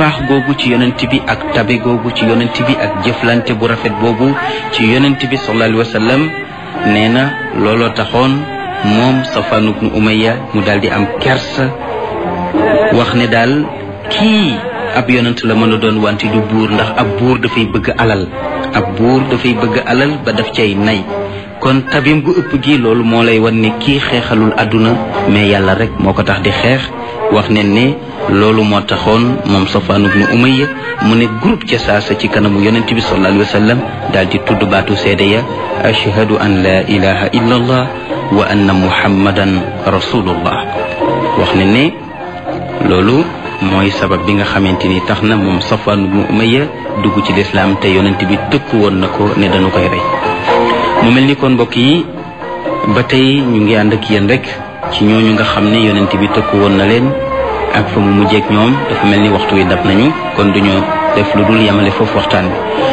mbaax googu ci yonent bi ak tabe googu ci yonent bi ak jëflante bu rafet boobu ci yonent bi sallallahu alayhi wa sallam nee na looloo taxoon moom Safwan ibnu Umayya mu daal di am kersa wax ne daal kii ab yonent la mën a doon wante du buur ndax ab buur dafay bëgg alal ab buur dafay bëgg alal ba daf cay nay kon tabim gu ëpp gi loolu moo lay wan ne kii xeexalul àdduna mais yàlla rek moo ko tax di xeex wax ne ne loolu moo taxoon moom Safwan ibnu Umayya mu ne groupe ca saasa ci kanamu yonent bi sallallahu alayhi wa sallam daal di tudd baatu seede ya ashhadu an la ilaha illa allah wa anna muhammadan rasulullah wax ne ne loolu mooy sabab bi nga xamante ni tax na moom Safwan ibnu Umayya dugg ci lislaam te yonent bi tëkku woon na ko ne dañu koy rey mu mel ni kon mbokk yi ba tey ñu ngi ànd ak yéen rek ci ñooñu nga xam ne yonent bi tëkku woon na leen ak fa mu mujjeek ñoom dafa mel ni waxtu wi dab nañu kon duñu def lu dul yamale foofu waxtaan bi